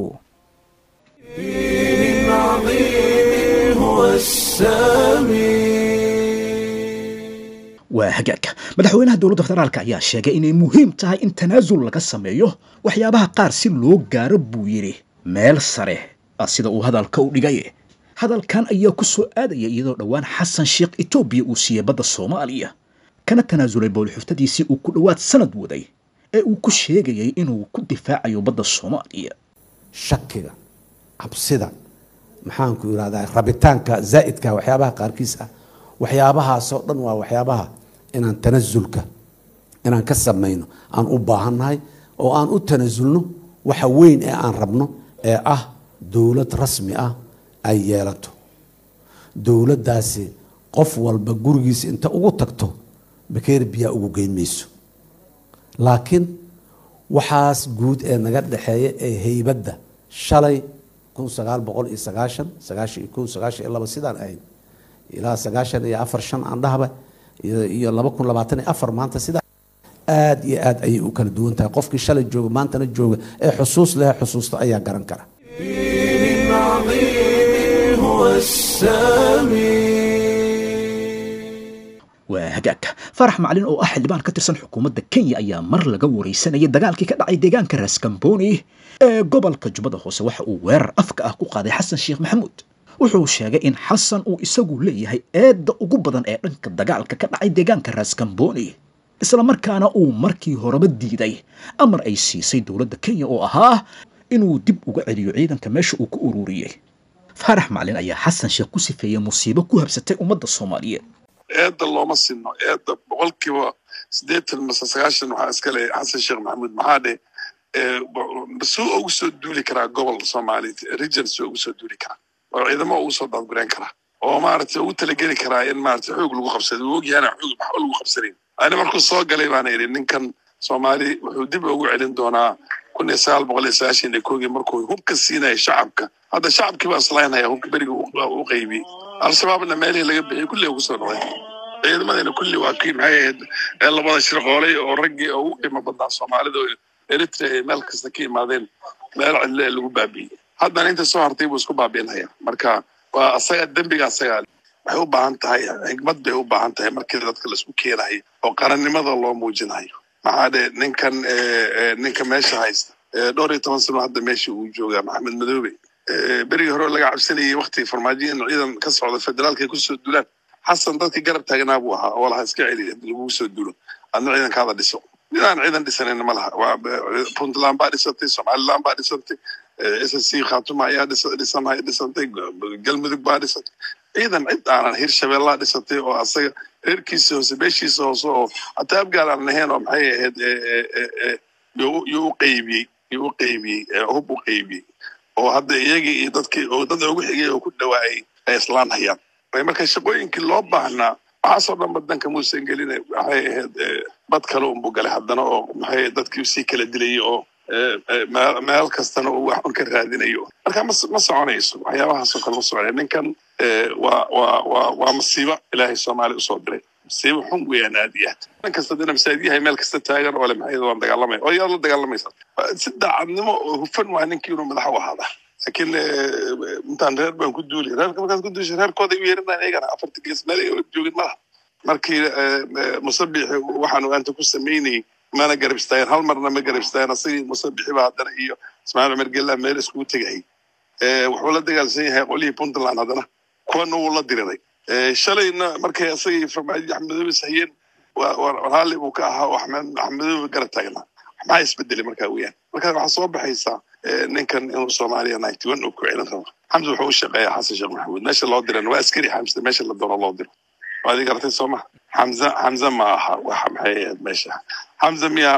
S6: دين عظيم هو السامي
S2: waa hagaagka madaxweynaha dowladda federaalk ayaa sheegay inay muhiim tahay in tanaasul laga sameeyo waxyaabaha qaar si loo gaaro buu yidhi meel sare ah sida uu hadalka u dhigay hadalkan ayaa ku soo aadaya iyadoo dhowaan xasan sheekh etoobiya uu siiyey badda soomaaliya kana tanaasulay bowlxuftadiisii uu ku dhowaad sanad waday ee uu ku sheegayay inuu ku difaacayo badda soomaaliya
S8: shakiga cabsida maxaanku irahdaa rabitaanka zaa'idka waxyaabaha qaarkiis ah waxyaabahaasoo dhan waa waxyaabaha inaan tanasulka inaan ka samayno aan u baahannahay oo aan u tanasulno waxa weyn ee aan rabno ee ah dowlad rasmi ah ay yeelato dowladdaasi qof walba gurigiisa inta ugu tagto bakeer biyaa ugu geyn mayso laakiin waxaas guud ee naga dhexeeya ee heybadda shalay kun sagaal boqol iyo sagaashan sagaashan iyo kow sagaashan iyo laba sidaan ahayn ilaa sagaashan iyo afar shan aan dhahba iyo laba kun labaatan iyo afar maanta sidaa aada iyo aad ayay u kala duwan tahay qofkii shalay jooga maantana jooga ee xusuus leh xusuusta ayaa garan kara
S6: دين عظيم هو السامي
S2: waa hagaag farax macalin oo ah xildhibaan ka tirsan xukuumadda kenya ayaa mar laga waraysanayay dagaalkii ka dhacay deegaanka raskamboni ee gobolka jubbada hoose waxa uu weerar afka ah ku qaaday xasan sheekh maxamuud wuxuu sheegay in xasan uu isagu leeyahay eedda ugu badan ee dhanka dagaalka ka dhacay deegaanka raskamboni islamarkaana uu markii horeba diiday amar ay siisay dowladda kenya oo ahaa inuu dib uga celiyo ciidanka meesha uu ku ururiyey faarax macalin ayaa xasan sheekh ku sifeeyey musiibo ku habsatay ummadda soomaaliyeed
S9: eedda looma sinno eedda boqolkiiba siddeetan mase sagaashan waxaa iska leh xasan sheekh maxamuud maxaa dheh suu ugu soo duuli karaa gobol soomaaliyeed region suu ugu soo duuli karaa oo ciidamo ugu soo daadgureen karaa oo maaragtay ugu talageli karaa in maaragtay xoog lagu qabsado uu ogyahay xoog waxba lagu qabsanayn ani markuu soo galay baana idhi ninkan soomaali wuxuu dib ugu celin doonaa kun iyo sagaal boqol iyo sagaashan iyo koogii markuu hubka siinaya shacabka hadda shacabkii baa islaynaya hubka beriga u qaybiyey al-shabaabna meelihii laga bixiyey kulli ugu soo noqday ciidamadayna kulli waa kii maxay ahayd ee labada shirqoolay oo raggii ugu qiimo badnaa soomaalida oo eritrea ay meel kasta ka imaadeen meel cidle ee lagu baabi'iyey haddana inta soo hartay buu isku baabi'inaya marka waa asaga dembiga asaga waxay u baahan tahay xigmad bay u baahan tahay markii dadka laisku keenayo oo qarannimada loo muujinayo maxaa dhe ninkan ninka meesha haysta dhowr iyo toban sano hadda meesha uu joogaa maxamed madoobe berigii hore laga cabsanayay waktigii farmaajo in ciidan ka socda federaalka ay kusoo dulaan xasan dadkii garab taagnaa buu ahaa oo laha iska celi lagugu soo dulo adna ciidankaada dhiso ninaan ciidan dhisanayna ma laha waa puntland baa dhisantay somaliland baa dhisantay s s c khatuma ayaa dhisan dhisantay galmudug baa dhisantay ciidan cid aanan hirshabeellaa dhisantay oo asaga reerkiisa hoose beeshiisa hoose oo hataa abgaal aan ahayn oo maxay ahayd yuu u qaybiyey yuu u qaybiyey hub u qaybiyey oo hadda iyagii iyo dadkii oo dad ugu xigay oo ku dhawaayay ay islaan hayaan marka shaqooyinkii loo baahnaa waxaasoo dhan badanka muusan gelina waxay ahayd bad kale unbuu galay haddana oo maxay dadkii sii kala dilayay oo meel kastana uu wax un ka raadinayo marka ma ma soconayso waxyaabahaasoo kale ma soconaya ninkan waa waa waa waa masiibo ilaahay soomaaliya usoo diray masiibo xun weeyaan aad iyo aad nin kasta dina masaajidyahay meel kasta taagan oo le maxay waan dagaalamaya oo yaad la dagaalamaysa si daacadnimo oo hufan waa ninkii inuu madax u ahaada laakiin intaan reer baan ku duuli reerka markaad ku duushay reerkooda u yeerinaan eegana afarta gees meel ay joogin malaha markii musabixi waxaanu aanta ku samaynayay mana garab istaageen hal marna ma garab istaageen asagii musabixi baa haddana iyo ismaaciil cumar gella meel iskugu tegayay wuxuu la dagaalsan yahay qolihii puntland haddana kuwana wuu la diriray shalayna markay asagii farmaajo axmedoobe sahiyeen raalli buu ka ahaa oo axmedoobe garab taagnaa maxaa isbedelay markaa weeyaan marka waxaa soo baxaysaa ninkan inuu soomaaliya ninety one uu ku celin rabo xamse wuxuu u shaqeeyaa xasan sheekh maxamuud meesha loo diran waa askari xamse meesha la doono loo diro waad i garatay soo ma xamse xamse ma aha waxa maxay ahayd meesha xamse miyaa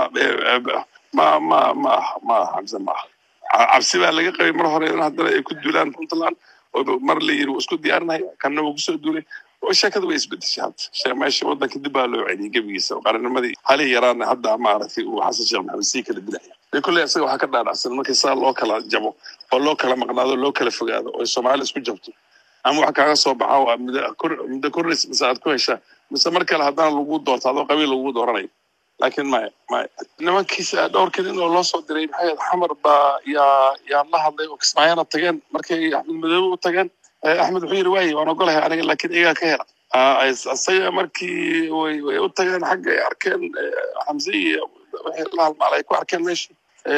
S9: ma ma ma aha ma aha xamse ma aha cabsi baa laga qabay mar hore in haddana ay ku duulaan puntland oo mar la yiri wuu isku diyaarinaya kanna wuu kusoo duulay oo sheekada way isbedeshay hadda meesha waddanka dib baa loo celiyay gebigiisa qarannimadii halii yaraana hadda maaragtay uu xasan sheekh maxamed sii kala dilaya de kulley isaga waxaa ka dhaadhacsan markii saa loo kala jabo oo loo kala maqnaado loo kala fogaado oo soomaali isku jabto ama wax kaaga soo baxa waa muddo korris mise aad ku heshaa mise mar kale haddana lagu doorto adoo qabiil lagu dooranayo laakiin maya maya nimankiisa dhowrkii nin oo loo soo diray maxay xamar baa yaa yaa la hadlay oo kismaayana tageen markay axmed madoobe u tageen axmed wuxuu yidhi waaye waan ogolahay aniga laakiin iyagaa ka hela isaga markii way way u tageen xagga ay arkeen xamse iyo wixii la halmaal ay ku arkeen meesha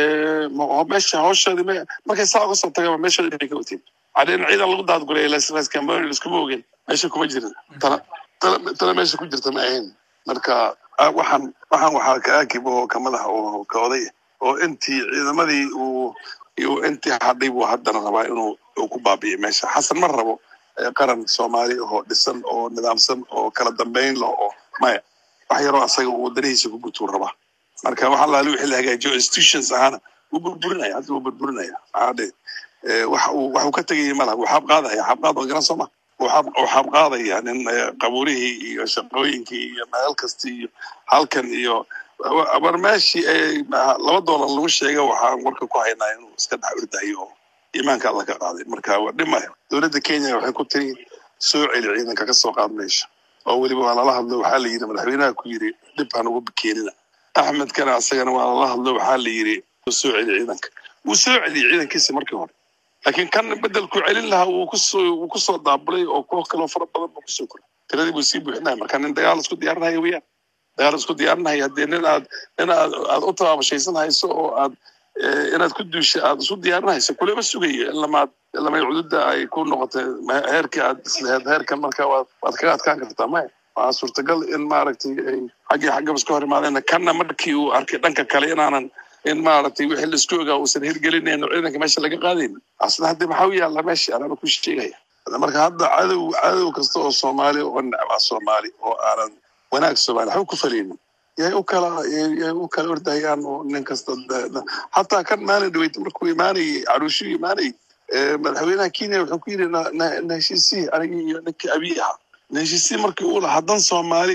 S9: meesha hawshoodii me markay saa uga soo tageen meeshoodii bay ka wateen cadeen ciidan lagu daadguraya laskamboni liskuma ogen meesha kuma jirin tana tana meesha ku jirta ma ahayn marka waxaan waxaan waxaa ka aakib oo ka madaxa oo ka oday oo intii ciidamadii uu iyo intii hadhay buu haddana rabaa inuu ku baabi'iyo meesha xasan ma rabo qaran soomaali oo dhisan oo nidaamsan oo kala dambeyn leh oo maya wax yaroo asaga uu wadanihiisa ku gutuu rabaa marka waxa laali wixii la hagaajiyo institutions ahaana wuu burburinaya hadda wuu burburinaya maxaadhe wax uu wax uu ka tegayay malaha wuu xaab qaadaya xaab qaad waa garan soo ma wuu xaab qaadaya nin qabuurihii iyo shaqooyinkii iyo meel kastii iyo halkan iyo war meeshii laba doolar lagu sheega waxaan warka ku haynaa inuu iska dhex ordayo oo iimaanka alla ka qaaday marka waa dhimaya dowladda kenya waxay ku tiri soo celi ciidanka ka soo qaad meesha oo weliba waa lala hadlo waxaa la yidhi madaxweynaha ku yidhi dhib han ugu keenina axmed kana asagana waa lala hadlo waxaa la yidhi soo celi ciidanka wuu soo celiyey ciidankiisa markii hore laakiin kan bedelku celin lahaa wuu kusoo wuu kusoo daabulay oo koox kaloo fara badan buu kusoo koray tiradii buu sii buuxinaya marka nin dagaal isku diyaarinaya weyaan dagaal isku diyaarinaya haddee nin aad nin aad aad u tabaabashaysan hayso oo aad inaad ku duusha aad isu diyaarinayso kulama sugayo ilamaad ilamay cududa ay ku noqotay heerkii aad isleheed heerkan marka waad waad kaga adkaan kartaa maya waa suurtagal in maaragtay ay xaggii xaggaba iska hor imaadeen kanna markii uu arkay dhanka kale inaanan in maaragtay wixii laisku ogaa uusan hirgelinayn oo ciidanka meesha laga qaadayn asna hadde maxaa u yaalla meesha anaaba ku sheegaya marka hadda cadow cadow kasta oo soomaali oo necbaa soomaali oo aanan wanaag soomaali waxba ku falaynin yay u kala yay u kala ordahayaan oo nin kasta hataa kan maalin dhaweyta markuu imaanayay caruushuu imaanayay madaxweynaha kenya wuxuu ku yidhi na heshiisii anigii iyo ninkii abiy ahaa na heshiisii markii uu lahaa dan soomaali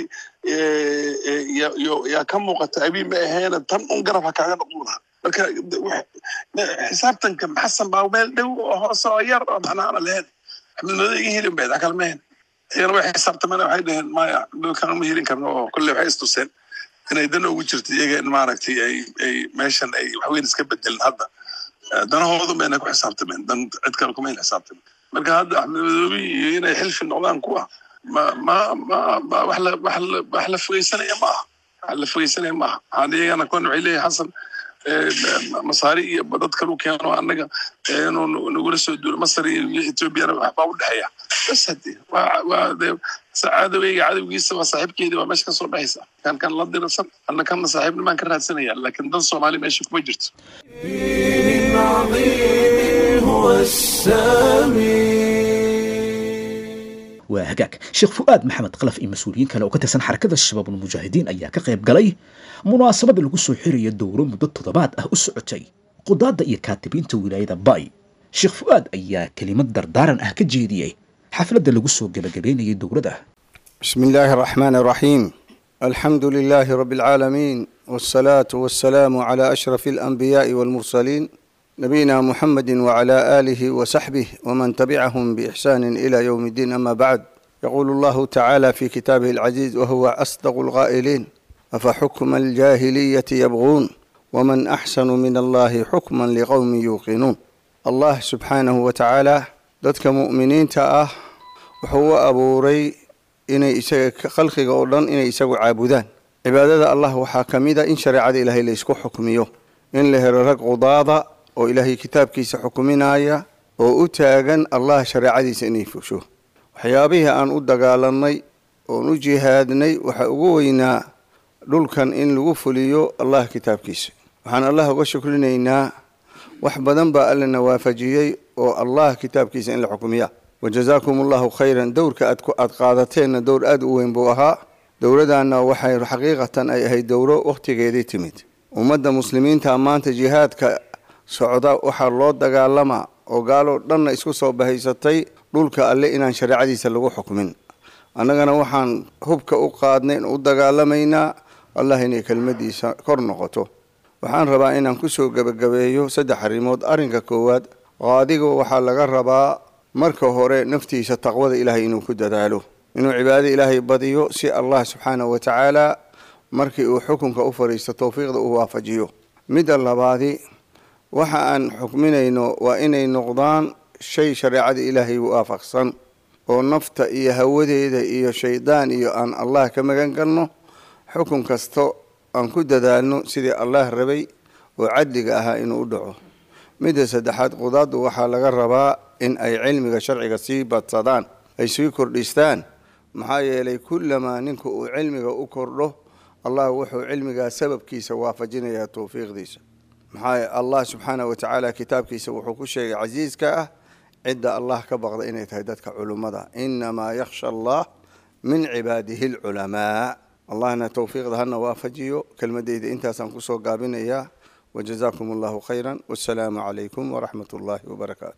S9: yaa ka muuqata abiy ma aheena tan un garab ha kaaga noqon lahaa marka xisaabtanka xasan baa meel dhow oo hoose oo yar oo macnaa ana lahayn axmed mado iga helin bayd akal ma hen iyagana way xisaabtameen waxay dhaheen maya kan ma helin karno oo kolley waxay istuseen inay dan ugu jirto iyaga in maaragtay ay ay meeshan ay waxweyn iska bedelin hadda danahoodu bayna ku xisaabtameen dan cid kale kumayn xisaabtamen marka hadda axmed madoobi iyo inay xilfi noqdaan kuwa ma ma ma ma wax la wax la wax la fogeysanaya ma aha wax la fogeysanaya ma aha waxaan iyagana kuwan waxay leeyahay xasan masaari iyo dad kalu keeno annaga inuu nagula soo duulo masar iyo etoobiyana waxbaa u dhexeeya bas hade waa waa dee cadoweyga cadowgiisa waa saaxiibkeedii waa meesha kasoo dhexaysa kan kan la dirsan anna kanna saaxiibnimaan ka raadsanaya laakiin dan soomaali meesha kuma jirto
S6: هو السميع
S2: waa hagaag sheekh fu'aad maxamed kalaf iyo mas-uuliyiin kale oo ka tirsan xarakada shabaab ulmujaahidiin ayaa ka qayb galay munaasabada lagu soo xiraya dowro muddo toddobaad ah u socotay qudaadda iyo kaatibiinta wilaayada bay sheekh fu'aad ayaa kelimad dardaaran ah ka jeediyey xafladda lagu soo gebagabeynayay dowrada
S10: بسم الله الرحمن الرحيم الحمد لله رب العالمين والصلاة والسلام على أشرف الأنبياء والمرسلين نبينا محمد وعلى آله وصحبه ومن تبعهم بإحسان إلى يوم الدين أما بعد يقول الله تعالى في كتابه العزيز وهو أصدق القائلين أفحكم الجاهلية يبغون ومن أحسن من الله حكما لقوم يوقنون الله سبحانه وتعالى ضدك مؤمنين تأه وهو أبو ري inay isaga khalqiga oo dhan inay isagu caabudaan cibaadada allah waxaa ka mid a in shareecada ilaahay la isku xukmiyo in la helo rag qudaada oo ilaahay kitaabkiisa xukuminaya oo u taagan allah shareecadiisa inay fusho waxyaabihii aan u dagaalanay oon u jihaadnay waxaa ugu weynaa dhulkan in lagu fuliyo allah kitaabkiisa waxaan allah uga shukrinaynaa wax badan baa allana waafajiyey oo allah kitaabkiisa in la xukumiya wajazaakum allahu khayran dowrka aad aad qaadateenna dowr aada u weyn buu ahaa dowladana waxay xaqiiqatan ay ahayd dowro wakhtigeedii timid ummadda muslimiinta maanta jihaadka socda waxaa loo dagaalamaa oo gaaloo dhanna isku soo bahaysatay dhulka alle inaan shareecadiisa lagu xukmin annagana waxaan hubka u qaadnay u dagaalamaynaa allah inay kelmadiisa kor noqoto waxaan rabaa inaan kusoo gebagabeeyo saddex arrimood arrinka koowaad qaadiga waxaa laga rabaa marka hore naftiisa taqwada ilaahay inuu ku dadaalo inuu cibaadada ilaahay badiyo si allah subxaanahu wa tacaala markii uu xukunka u fadhiisto towfiiqda uu waafajiyo midda labaadi waxa aan xukminayno waa inay noqdaan shay shareecada ilaahay waafaqsan oo nafta iyo hawadeeda iyo shaydaan iyo aan allah ka magan galno xukun kasto aan ku dadaalno sidii allah rabay oo cadliga ahaa inuu u dhaco midda saddexaad qudaaddu waxaa laga rabaa in ay cilmiga sharciga sii badsadaan ay sii kordhistaan maxaa yeelay kullamaa ninka uu cilmiga u kordho allah wuxuu cilmigaa sababkiisa waafajinayaa towfiiqdiisa maxaa allah subxaanah wa tacaala kitaabkiisa wuxuu ku sheegay casiiska ah cidda allah ka baqda inay tahay dadka culummada inamaa yakhsha allah min cibaadihi alculamaa allahna towfiiqda hana waafajiyo kelmadeyda intaasaan kusoo gaabinayaa وجزاكم الله خيرا والسلام عليكم ورحمة الله وبركاته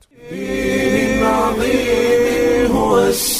S6: دين عظيم هو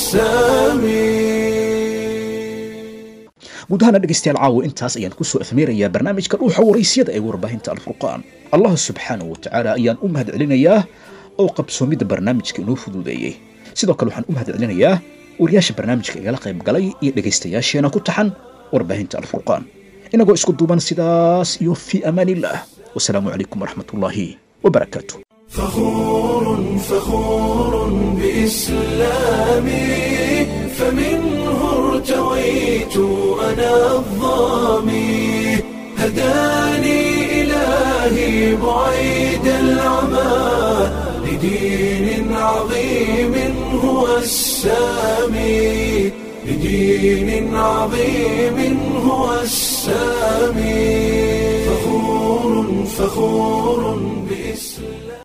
S6: السميع
S2: guud ahaana dhegaystayaal caawo intaas ayaan kusoo afmeerayaa barnaamijka dhuuxa waraysyada ee warbaahinta alfurqaan allah subxaanahu wa tacaala ayaan u mahad celinayaa oo qabsoomidda barnaamijka inoo fuduudeeyey sidoo kale waxaan u mahadcelinayaa wariyaasha barnaamijka igala qayb galay iyo dhegaystayaasheena ku taxan warbaahinta alfurqaan inagoo isku duuban sidaas iyo fii amaaniillah wasalaamu calaykum waraxmatullaahi wabarakaatu
S6: فخور فخور بإسلامي فمنه ارتويت أنا الظامي هداني إلهي بعيد العمى لدين عظيم هو السامي لدين عظيم هو السامي فخور فخور بإسلام